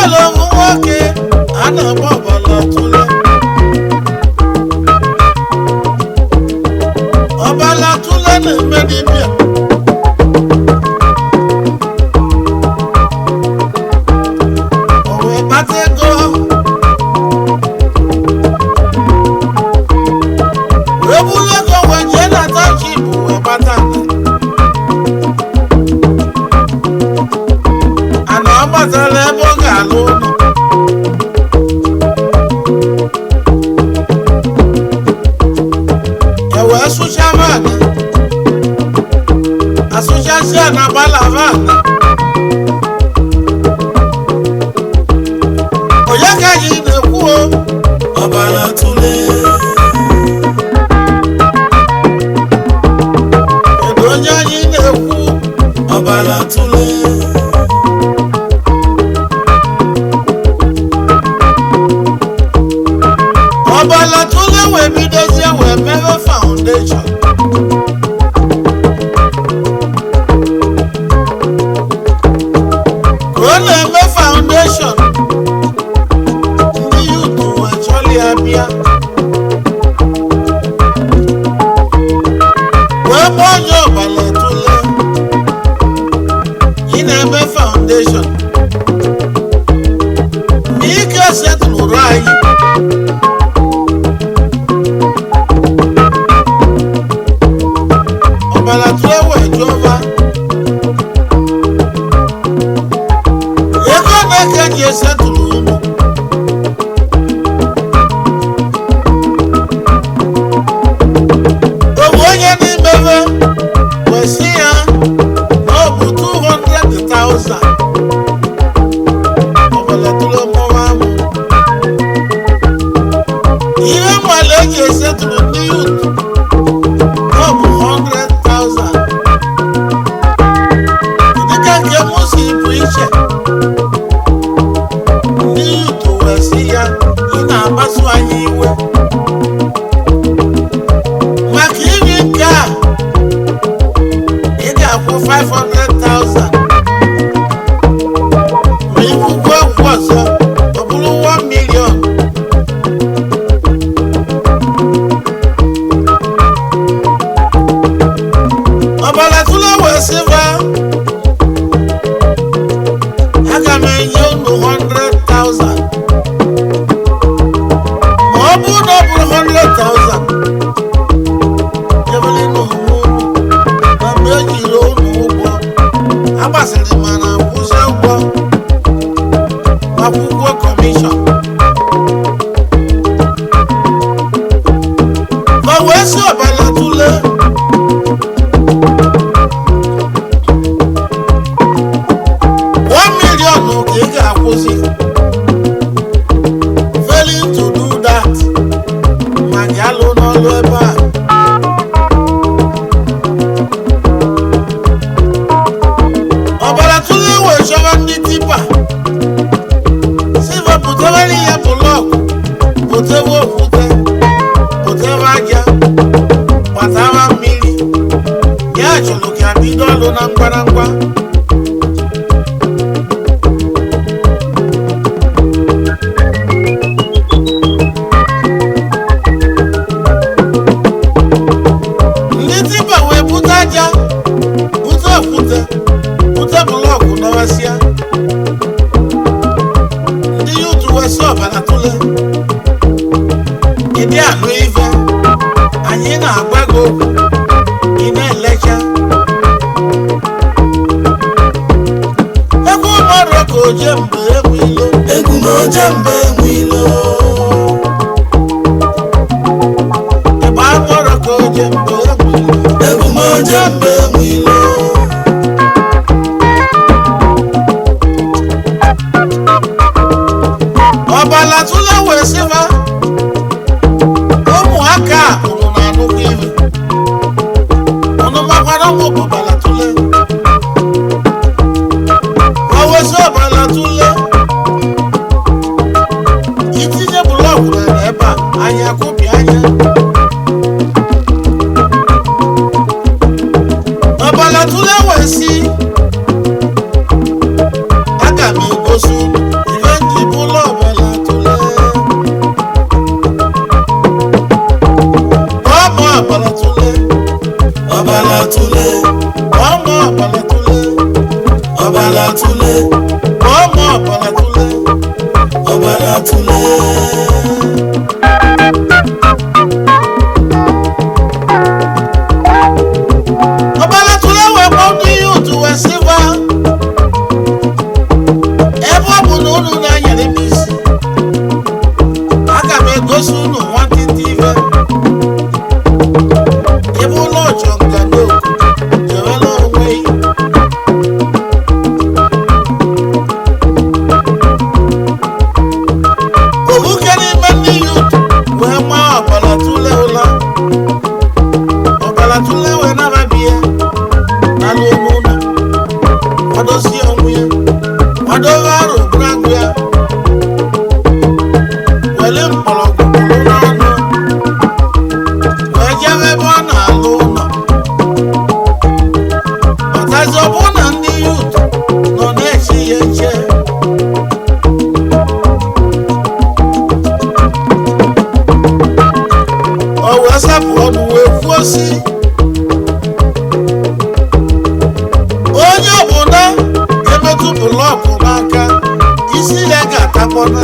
nwere ohu nwoke a na-agba ọbala tụle ọbala tụle na-eme dibịa o wee kpata ego wee buru ego wee jee na township wee kpata ana ọ gbatara ebe ọ ga-alụ ụlọ e wee sụcha vaana asụchasia na gbala vaana onye ka anyị na-ekwu o ọbara tụle kedu onye anyị na-ekwu ọbara tụle ọbala tụle wee bidozie wee mewe faụndeshọn ka ọ na-eme faụndeshọn ndị yutu wee chọrọ ya bịa wee gba onye ọbala tụle ị na-eme faụndeshọn ma ike setụlụrụ anyị ọbara tụle wee jụọva ego na-eke ji esetụlụ ụmụ obu onye n'imebe wee sị ya na ọ bụ 200,000 ọbara tụle mụwa amụ ihe mmalụ eji esetụlụ ndị yut ọ bụ 100,000 dịka nke m si bụ iche ndị yutu wee sị ya ị na-akpasu anyị iwe maka iri nke a ị ga-akwụ 500,000 ma ikwukwu okwu ọzọ ọ bụrụ 1 million ọbara tụle wee sịba aga m enye unu 100,000 ma ọ bụrụ na ọ bụrụ 100,000 ebele n'onwe unu na mgbe ejiri unu ụgwọ agbasịrị mana kwụsị ụgwọ akwụkwọ kọmishọn ma wee sị ọbara tụle one million ka ị ga-akwụsị failing to do that ma gị alụ n'ọlụ ebe a ọbara tụrụ iwe chọrọ ndị tipa silva pụtawara ya blọk pụtewe okwute pụtewe aja gbatawa mmiri ya chọrọ ka bido ọlụ na ngwarangwa ndị tipa wee bute aja bute okwute bute blọkụ dọwasịa ndị yutu wee sị ọbara tụle ịdị anụ ife anyị na-agwa gị okwu ị na-elecha egwu mmadụ ka oje mgbe egwu ilo egwu ma oje mgbe enwe ilo ịgba mmadụ ka oje mgbe egwu ilo egwu ma oje mgbe enwe ilo ọbala tụle wee sịba ụmụaka a unu na-anụkwa ife unu makwara ụmụ bụ ọbala tụle o wezi ọbala tụle itinye blọkụ rere ebe a anya kụpị anya ọbala tụle wee si aga m egosi unu ife ga-atakpọna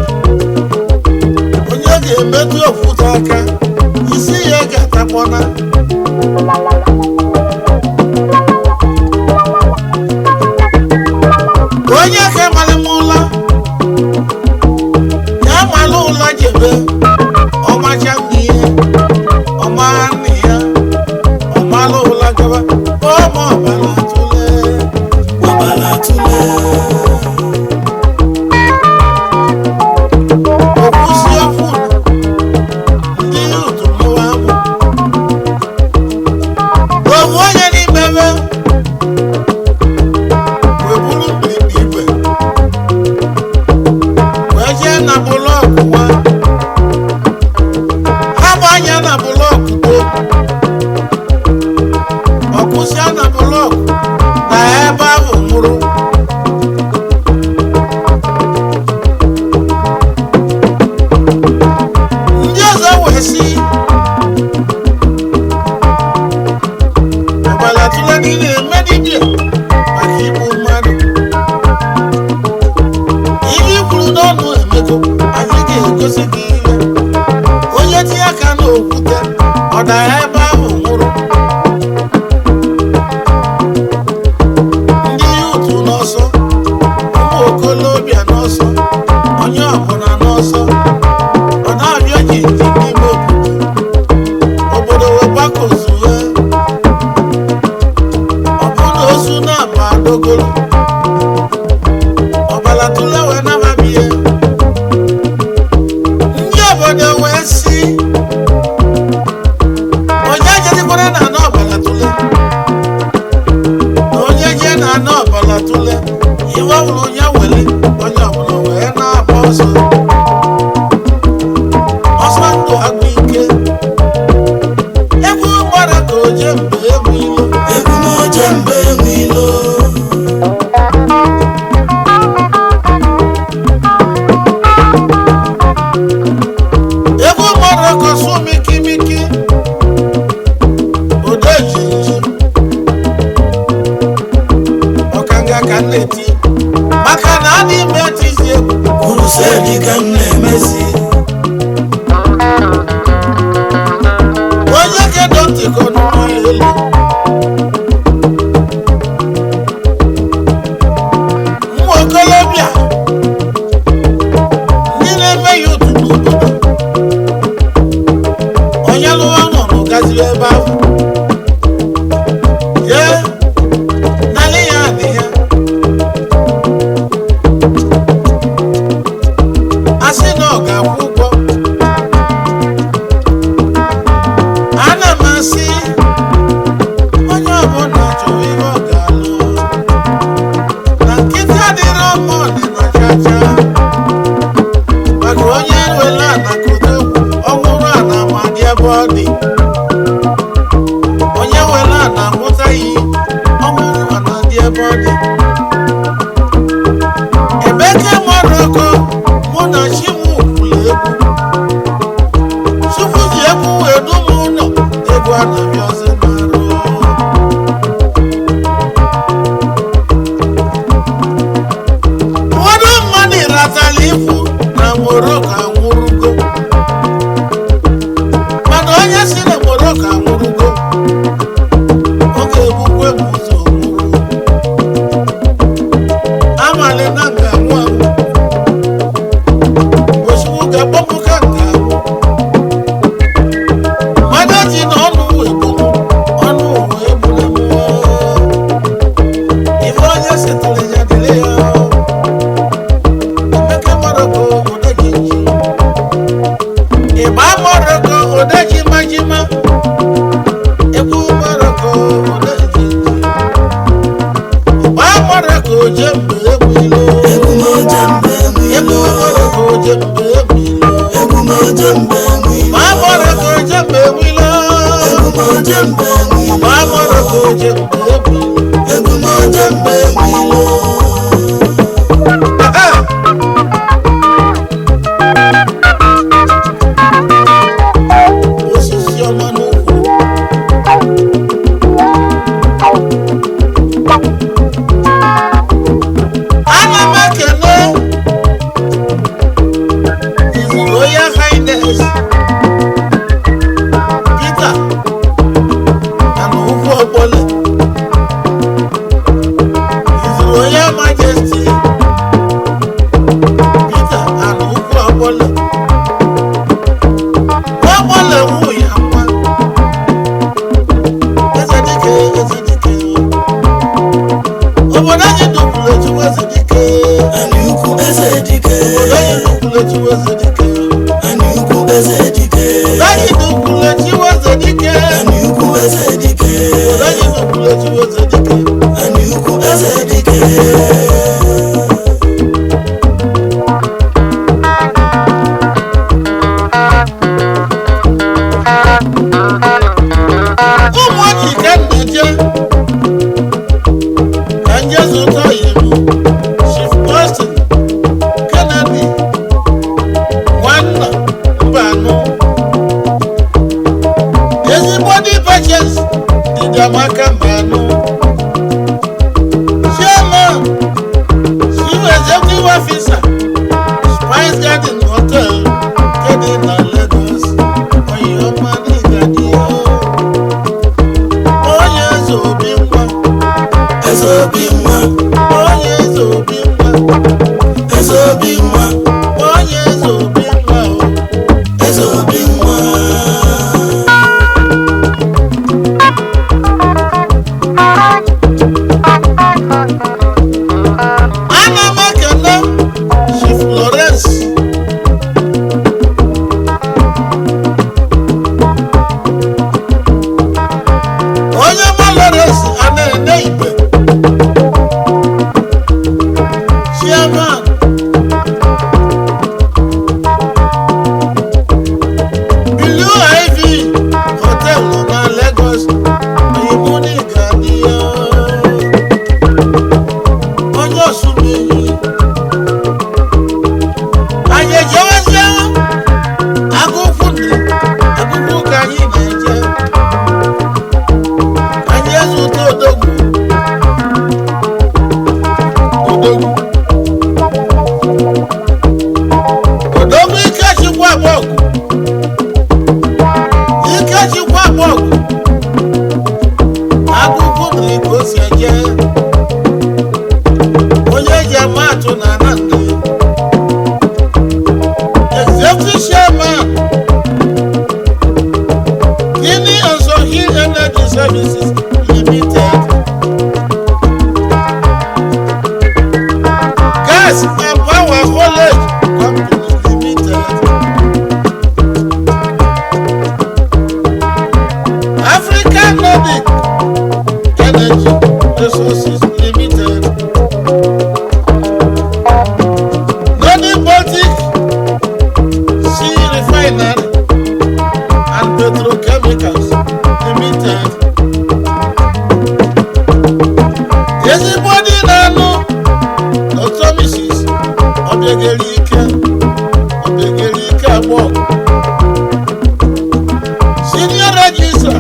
onye ga-emetụ okwute aka isi ya ga-atakpọna onye ka mara m ụla ya mara ụla jebe ọmacha nna ihe ọmara nna ya ọmara ụla gaba ọma ọbara tụle ọbara tụle okwusi ọfụ ndị otu mụwa amụ ofu onye n'ime ebe wee buru mgbirigba igwe wee jee na bụlọkụ nwa ha bụ anya na bụlọkụ to ọkwụsịa na bụlọkụ na ebe ahụ nwụrụ ndị ọzọ wee sị ọbara tụle niile eme dibịa maka igbu mmadụ ihe i kwuru n'ọnụ emego anyị ga-egosi gị ihe onye tinye aka n'okwute ọ dara ebe ahụ nwụrụ ndị yutu n'ọsọ ụmụ okolobịa n'ọsọ onye ọbụla n'ọsọ ọ na-abịa ji nji n'ime obodo obodo wee gbakozuwe ọ bụ na ozu na-aba adogolo ọbara tụle wee nababie ndị obodo wee si onye jezikwara na ana ọbara tụle na onye je na ana ọbara tụle iwe ọbụla onye were onye ọbụla wee na-agba ọsọ ọsọ ndụ agụ ike egwu gbara ka oje mgbe egwu ilo egwu moje mgbe enwe ilo egwu gbara ka ọsọ mikimiki ode jinji ọkanga ka m na-eti maka na a n'ime etizi egwu kwurusedi ka m na-emezi onye kedo ntị ka ọnụnụ ya elu ụmụ okolobịa ndị na-eme ya otu n'obodo onye lụwa nọrọ gaziri ebe ahụ ye nalị ya adị ya asị na ọ ga-akwụ ụgwọ ana m asị onye ọbụla chọrọ ihe ọ ga-alụ na nkịtị adịrọ mma ọdịna chacha maka onye wele ana kodo ọhụrụ ana ma dị ebe ọ dị onye wele ana amụtaghị ọhụrụ ana dị ebe ọ dị ebeke maroko mụ na chimu kwuru egwu Chukwu ji egwu wee dum ụlọ egwu anaghị ọzọ marụ ụfọdụ mmadụ ratala ifu na moroko anwụrụgo mana onye si na moroko anwụrụgo ọ ga-egbukwe m ụzọ nwụrụ amali na nga anwụ anwụ ozugbo ga-akpọpụ ka nga anwụ mmadụ ji na ọnụ egburu ọnụ uwe egburu mmụọ ife onye setụrụ ya dịrị ya emeke maroko odeji ji ịgba maroko odeji majima egwu maroko odeji ji ịgba maroko oje mgbe egwu ilo egwu moje mgbe enwe egwu ilo maroko oje mgbe egwu ilo egwu moje mgbe enwe ilo ịgba maroko oje mgbe egwu ilo egwu moje mgbe enwe ilo ịgba maroko oje mgbe egwu ilo egwu moje mgbe enwe ilo osisi ọma n'ukwu ana m ekele obodo anyị n'ukwulechi weze dike Ani ukwu eze dike. obodo anyị n'ukwulechi weze dike Ani ukwu eze dike. obodo anyị n'ukwulechi weze dike Ani ukwu eze dike. ụmụ ojii ka m na-eje ka nje zụta iwu chief Austin Kennedy nwanna mba anọ ezigbo dị patience dị amaka mba anọ chairman chief executive officer Spice Garden Hotel nke dị na Lagos oyoma n'Igadiyo onye eze obi nwa Eze obi nwa. onye eze obi nwa Eze obi nwa. onye eze obi nwa o Eze obi nwa. ana m ekele chief Lawrence onye ma Lawrence a na-ene igbe chairman Blue Ivy Hotel nọ na Lagos oyimuni ga-adịyo onye osumeyi anyị ejewezie agụkwu ndị agụkwu ka anyị na-eje anyị ezute odogwu odogwu odogwu ikechukwu agbọgụ ikechukwu agbọgụ agụkwu ndị ka o si eje onye ji amatụ na anandị executive chairman Guinea and Sohil Energy Services Limited Gas and Power Haulage Company Limited African Nordic Energy Resources Limited Nordic Baltic Sea Refinery and Petrochemicals Limited. Ezigbo dị na-anụ Dr. Mrs. Obiageli Ike Obiageli Ike abụọ Senior Registrar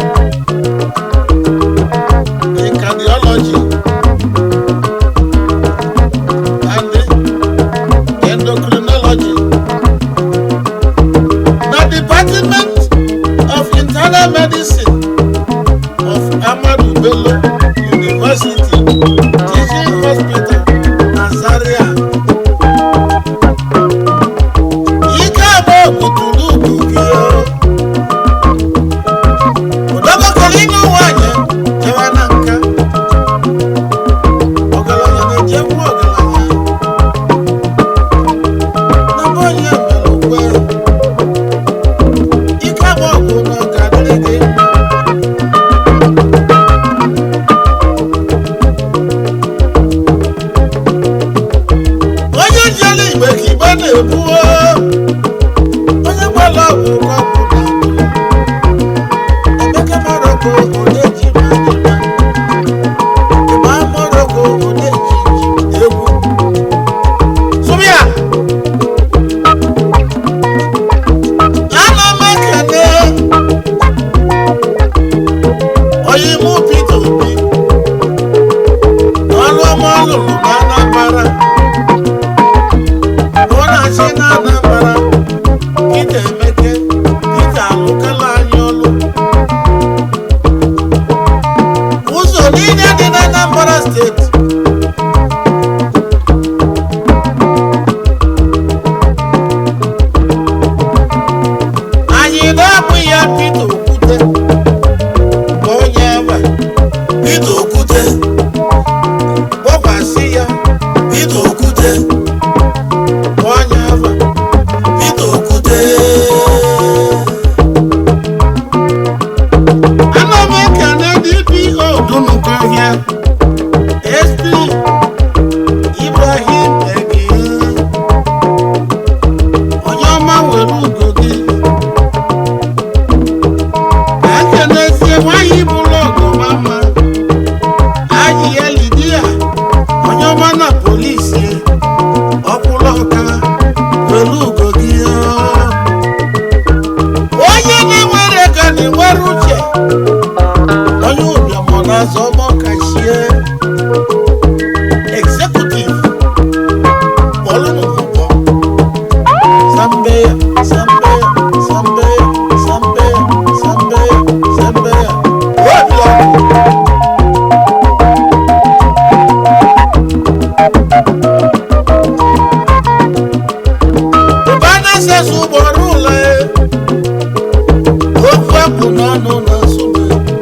in Cardiology and Endocrinology na Department of Internal Medicine of Ahmadu Bello University Teaching Hospital na Zaria. Ike abụọ buturu ugwu gị o. Odogokoro ịnụ nwanyị jewa na nka. Ọgaranya na-ejekwu ọgaranya. Na be onye mere okwe. Ike abụọ bụ na ọ ga-adịrị gị mma. onye jere igbe ka igbe na-ebuo onye gbara ọgwụ ka ọgwụ na-abụ emeka maroko odeji majima ịgba maroko odeji egwu sụbịa ana m ekele onye ime Peter Obi ọrụ ọma ọ lụrụ na Anambra ọ na-achị na Anambra Peter Emeke Peter alụkala anyị ọlụ ụzọ niile dị na Anambra steeti anyị na-abụ ya Peter Okwute bụ onye ebe Peter Okwute. kpọkwasị ya Peter Okwute. ọ Sambeya, Sambeya, Sambeya, Sambeya, Sambeya, Sambeya. Good luck. Ụbana sasụ ugboro ụlọ ofe kwụ n'ọnụ na nsụbe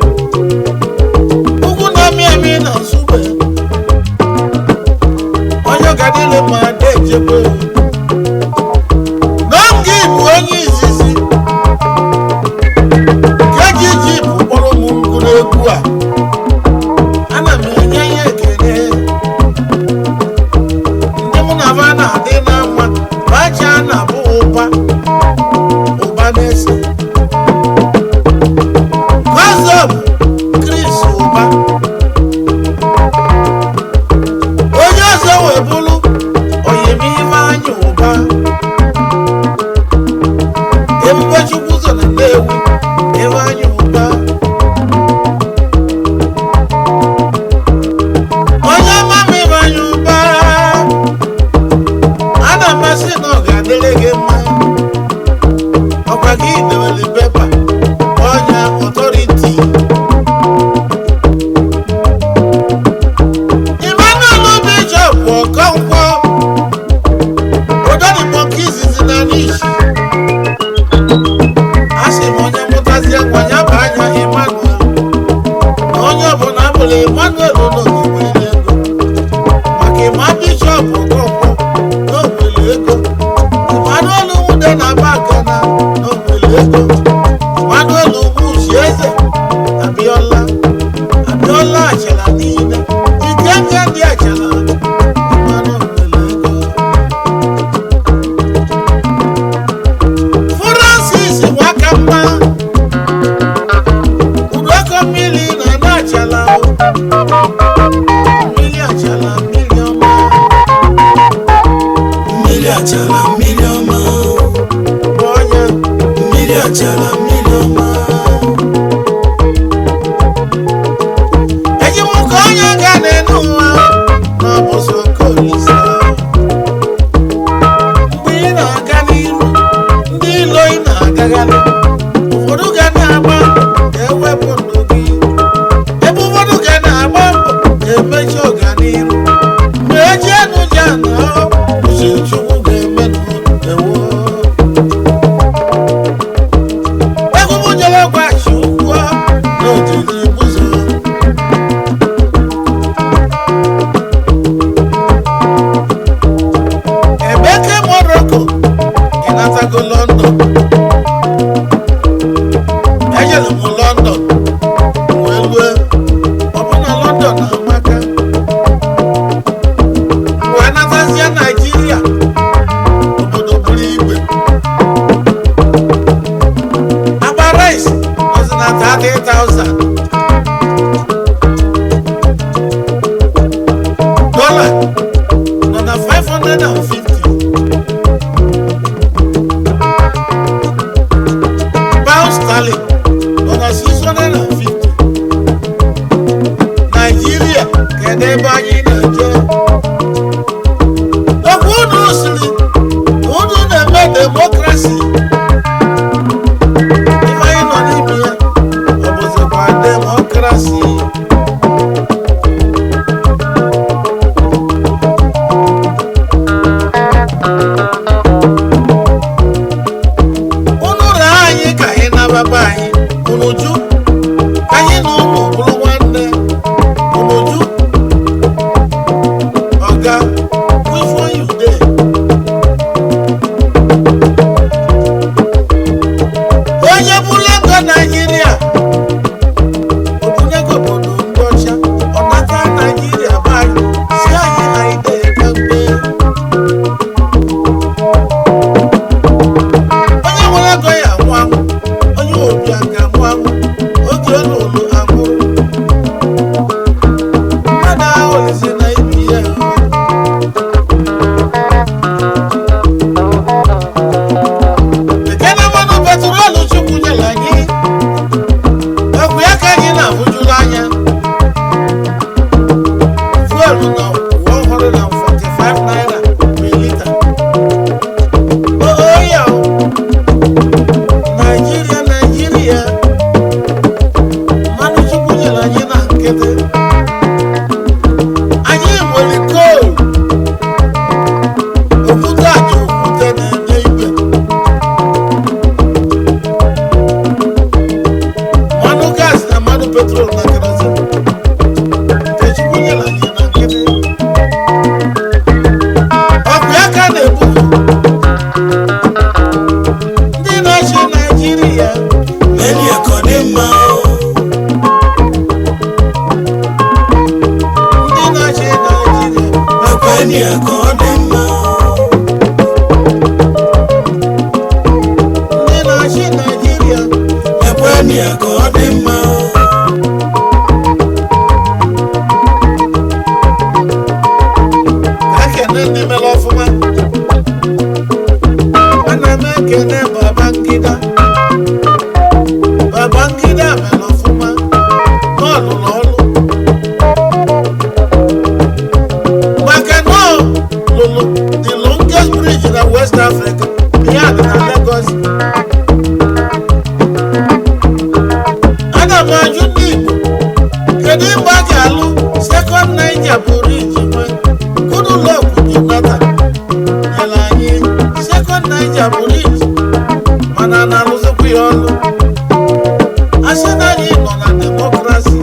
ugwu na-amị amị na nsụbe onye gadile ma ada echebe n'oge bụ onye izizi keji ji bụ kpọrọ m ngwụrụ egwu a ana m enye ya ekele ndị mụ na va na-adị na mma bacha na-abụ ụba ụba na-ese Gọzọb Chris ụba onye ọzọ wee bụrụ oyimife anya ụba ebube chukwu so na nnewi ebe anya ụba onye ọma m ebe anya ụba a na-amasị na ọ ga-adịrị gị mma ọkwa gị dewere pepa ọnya ọtọriti Emmanuel Bishop Okonkwo ododigbo nke izizi na n'ishi a sị m onye mụtazie nwa ya bụ anya Emmanuel na onye ọbụla abụrụ Emmanuel n'ogwere ego maka ịma Bishop Okonkwo na ogwere ego Emmanuel nwude na bagana na ogwere ego Emmanuel Ugwuchi eze Abiola Abiola achala niile ike nke ndị achala Emmanuel nwere ego Francis Nwakamma Udoko mmiri na na achala mmiri achala mmiri ọma mmiri achala mmiri ọma bụ ọnya mmiri achala mmiri ọma eji m ka onye ga n'elu ụwa na ọ bụ so kolisa mgbe ị na-aga n'iru ndị ilo ị na-agagharị ụfọdụ ga na-agba ka ewepụ ndụ gị ebe ụfọdụ ga na-agba mbọ ka emechi ọganiru mgbe eji enu ji ana uche chukwu ga-eme ewo egwu m jere west africa ihe dị na lagos ana m ajụ ndị igbo kedu mgbe a ga-alụ sekọnd naija pụrụ iji nwee goodluck jonathan nyere anyị sekọnd naija pụrụ iji mana a na-alụzikwa ya ọlụ asị na anyị nọ na demokrasi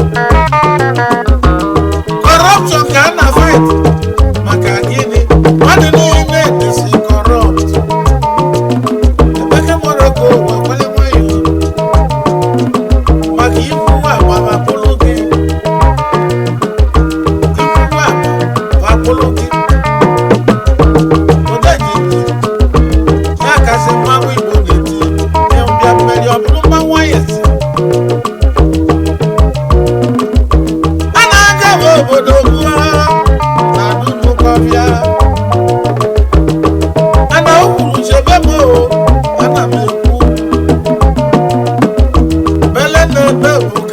kọrọpshọn ka a na fight maka gịnị mmadụ niile dịsi kọrọpt emeka moroko wekwale nwayọ maka ikwuwa agbamapụlụ gị ikwuwa agbamapụlụ gị odejiji ya kasị mmanwụ igbo na-eti mbịa mmeri ọ bụrụ mmanwụ anyasị a na-aga m obodo gbuo na dudukọbịa ana o kwuru chebe m o ana m ekwu bele na ebe bụ